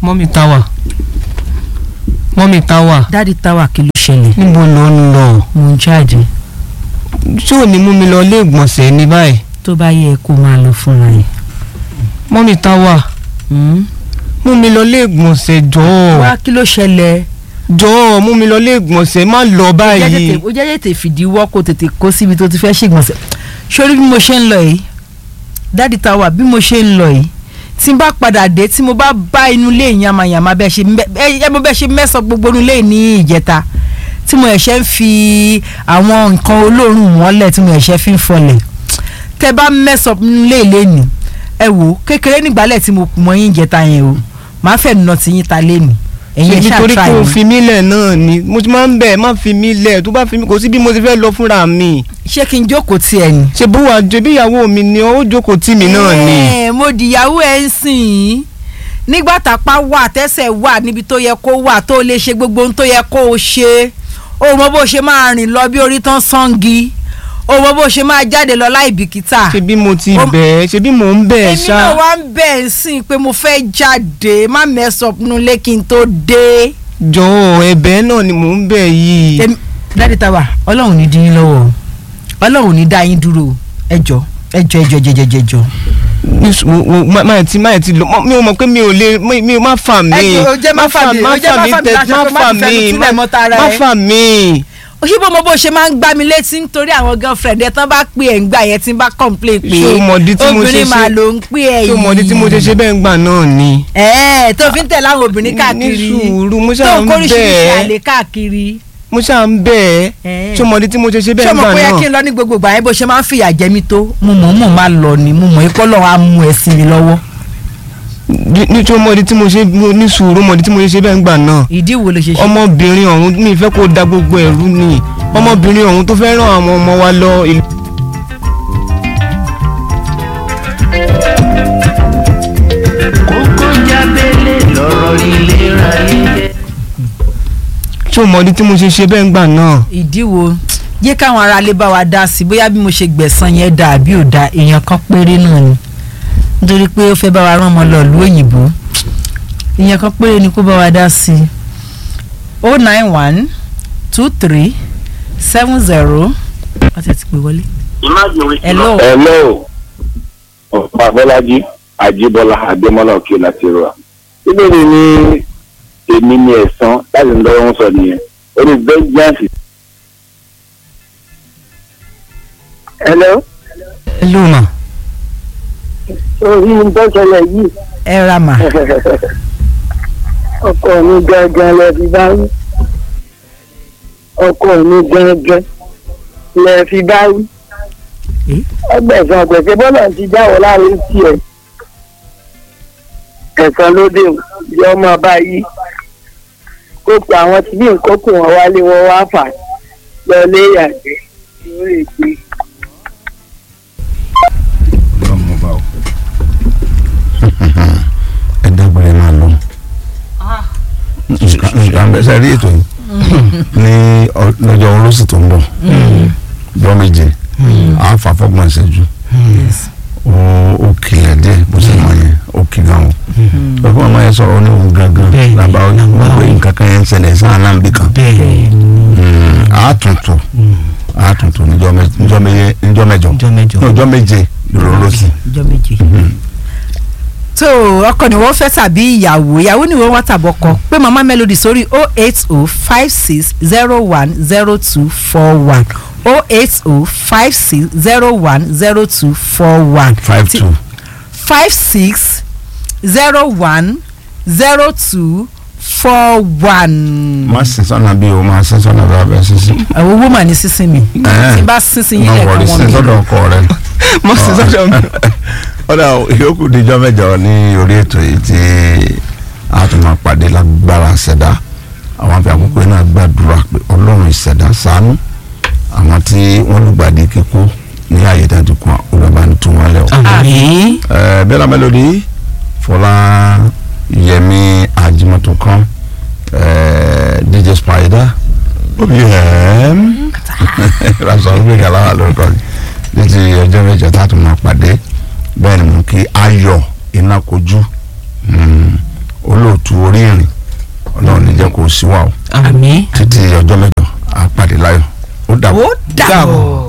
mọ́mí táwà mọ́mí táwà dáàdi táwa kí ló ṣẹlẹ̀ níbo ló ń lọ mo ń jáde ṣé ò ní mú mi lọ ilé ìgbọ̀nsẹ̀ ní báyìí tó bá yẹ kó máa lọ fúnra ẹ̀. mọ́mí táwà mú mi lọ ilé ìgbọ̀nsẹ̀ jọ̀ọ́ wá kí ló ṣẹlẹ̀ jọ̀ọ́ mú mi lọ ilé ìgbọ̀nsẹ̀ má lọ báyìí ó jẹ́ tètè fìdíwọ́ kó tètè kó síbi tó ti fẹ́ ṣègbọ̀nsẹ̀ sórí bí mo ṣe ń lọ yìí dáàdi táwa bí mo ṣe ń lọ yìí tí n bá padà dé tí mo bá bá inú ilé yamayama bẹ́ẹ̀ ṣe mẹ́ ẹ mo bẹ́ẹ̀ ṣe mẹ́sàn gbogbo inú ilé ní ìjẹta tí mo ẹ̀ṣẹ̀ ń fi àwọn nǹkan olóòórùn mọ́lẹ̀ tí mo ẹ̀ṣẹ̀ fi ń fọlẹ̀ tẹ bá mẹ́sàn nínú ilé ilé ni ẹ wò kékeré nígbàlẹ̀ tí mo kù mọ́ yín ìjẹta yẹn o màá fẹ́ nà tí yín ta lé mi ẹ̀yin ẹ̀ ṣe ṣáà nítorí try pé o mi. fi mí lẹ̀ náà ni mo ti máa ń bẹ̀ má fi mí lẹ̀ tó bá fi mí kò sí bí mo ti fẹ́ lọ fúnra mi ṣé kí n jókòó tiẹ̀ ni. ṣe bó wàá jẹ bí ìyàwó mi ni ó jókòó tì mí náà ni. Ẹ̀, mo dìyàwó ẹ̀ ń sìn ín nígbà tápá wà tẹ́sẹ̀ wà níbi tó yẹ kó wà tó lè ṣe gbogbo ohun tó yẹ kó o ṣe o mọ bó ṣe máa rìn lọ bí orí tán sangi o mọ bó ṣe máa jáde lọ láì bìkítà. ṣe bí mo ti Ó- bẹ̀ ẹ́ ṣe bí mò ń bẹ̀ ẹ́ èmi ṣá. náà wá ń bẹ̀ ẹ́ sìn pé mo fẹ́ jáde má mẹ́sàn nulẹ̀ kí n tó dé. jọ̀ọ́ ẹ̀bẹ̀ náà ni mò ń bẹ̀ yìí. Èmi- dáàdi táwa ọlọ́run ní dín yín lọ́wọ́ o. ọlọ́run ní dá yín dúró o. ẹ jọ ẹ jọ ẹ jọ ẹ jọ ẹ jọ ẹ jọ. ní sù- wo- wo- má má ti má ti lọ mọ- mi ò mọ̀ pé mi ò lè mi mi ò má fà mí. Ẹ jọ̀ọ́, jẹ́ má fà mí, má jẹ́ má fà mí fà mí tẹ láṣọ má pé má fà fi fẹnu mí sílẹ̀ mọ́ tara má ẹ. fà mí. òṣìbò mo bó ṣe máa ń gbá mi létí nítorí àwọn girlfriend ẹ tán bá pè ẹ̀ ń gbà yẹn tí ń bá complain pé Ṣé o mọ̀dí tí mo ṣe obìnrin ṣe- máa ló ń pè ẹ̀ ṣé yìí o mọ̀ ní tí mo ṣe ṣe bẹ́ẹ̀ ń gbà náà ni. ẹ̀ẹ́ tó fi ń tẹ̀lé àwọn obìnrin káàkiri ní sùúrù mo tó ṣáà ń ń kóríṣiríṣi bẹ̀ àlè ẹ́ káàkiri. mo ṣáà ń bẹ̀ ẹ́ Ẹ̀. ṣé o mọ̀ ní tí mo ṣe ṣe ṣé bẹ́ẹ̀ o ń mọ̀ gbà pé yẹ náà. kí n lọ ní gbogbo ìgbà yẹn bó ṣe máa ń fìyà jẹ mí tó mo mọ̀ mọ̀ máa lọ ni mo mọ̀ ipò lọ́wọ́ á mú ẹ sí mi lọ́wọ́. Ní- ní tí o mọ̀ ní tí mo ṣe mo ní sùúrù mọ̀ ní tí mo ṣe ṣe bẹ́ẹ̀ ń gbà náà. ìdí wo ló ṣe ṣe. ọmọbìnrin ọ̀hún mi fẹ́ kó da gbogbo ẹ̀rú ni ọmọbìnrin ọ̀hún tó fẹ́ ràn àwọn ọmọ wa lọ ìlú. kókó jábélé lọ́rọ̀ ìlera yíyẹ. ṣé o mọ̀ ní tí mo ṣe ṣe bẹ́ẹ̀ ń gbà náà. ìdí wo jẹ́ káwọn aráalé bá wa dá sí i bóyá bí mo ṣe gbẹ̀san yẹn dà àbí ò da èèyàn kan péré náà ni nítorí pé ó fẹ́ bá wa rán ọmọ lọ ìlú òyìnbó èèyàn kan péré ni kó bá wa dá sí i o nine one two three seven zero wọ́n ti ti pè wọlé. hello hello ọ̀pá bọ́lájí àjíbọ́lá àgbẹ̀mọ́lá òkè láti rọ̀ ìbéèrè ni èmi ni ẹ̀sán láti ń lọ́wọ́ sọ nìyẹn orí vengeance. hello hello ma. orí ń tọ́sẹ̀lẹ̀ yìí ẹ ra mà ọkọ mi gángan lẹ fi bá wí ọkọ mi gángan lẹ fi bá wí Eh? ẹgbẹ̀sán pẹ̀sẹ̀ bọ́lá ti jáwọ́ láàrin tiẹ̀ ẹ̀sán lóde yọ ọmọ báyìí kó pa àwọn tí bí nǹkan kù wọn wálé wọn wá fà lọ lé yàgbẹ́ lórí ìpè. ẹ dágbére máa lọ nǹkan bẹ́ẹ̀ sẹ́rí ètò yìí ní ọ- lọ́jọ́ olóṣù tó ń bọ̀ jọ́ méje à ń fà fọ́gbọ̀n ìṣẹ́jú ó ó kìlẹ̀ díẹ̀ bó ṣe mọ̀ yẹn ó kì gan o lọ́kọ́ ọmọ yẹn sọ̀rọ̀ ní òun gangan Bẹ́ẹ̀. làbá ó wọ́n pé nǹkan kan yẹn ń ṣẹlẹ̀ sáà náà níbì kan bẹ́ẹ̀ àtúntò àtúntò níjọ́ mẹ- níjọ́ mẹ- níjọ́ mẹ́jọ Níjọ́ mẹ́jọ. ní ọjọ́ méje lọ́rọ̀ olóṣù ọjọ́ méje. tó ọkọ ni wọ́n fẹ́ tàbí ìyàwó ìyàwó ni wọ́n wá tàbọ̀kọ pé mama melody sórí o eight o five six zero one zero two four one o eight o five six zero one zero two four one five two five six zero one zero two four one. má sin sọ́nà bí o má sin sọ́nà bí o bẹ́ẹ̀ sísìn. àwọn owó mà ní sísìn mi tí n bá sísìn yín má lẹ́ẹ̀kan wọrí wọn sin mi. sọ́dọ̀ ọkọ rẹ. mo sì sọ́dọ̀ mi. ọ̀dà ìyókù díjọ́ mẹ́jọ ní orí ètò yìí tí a tún máa pàdé lágbára ṣẹ̀dá àwọn àfi àkókò yìí náà gbàdúrà pé ọlọ́run ìṣẹ̀dá ṣàánú àwọn tí wọ́n lùgbàdì kíkú ní ààyè dájú kan olùbá ń tún wọn lẹ̀ o. àmín. Ẹ, Bella Melody Fọlá Yẹmi Ajimoto kan ẹ, DJ Spider OBM rasan gbẹgà lára lórúkọ ní ti ọjọ́ mẹ́jọ tá a tún máa pàdé bẹ́ẹ̀ ni mo kí Ayọ̀ Inákojú mm, olóòtú. olóòtú orí ìrìn ọlọ́run ní jẹ́ kó sí wa o àmín títí ọjọ́ mẹ́jọ àpàdé láyọ̀ ó dàbọ̀. ó dàbọ̀.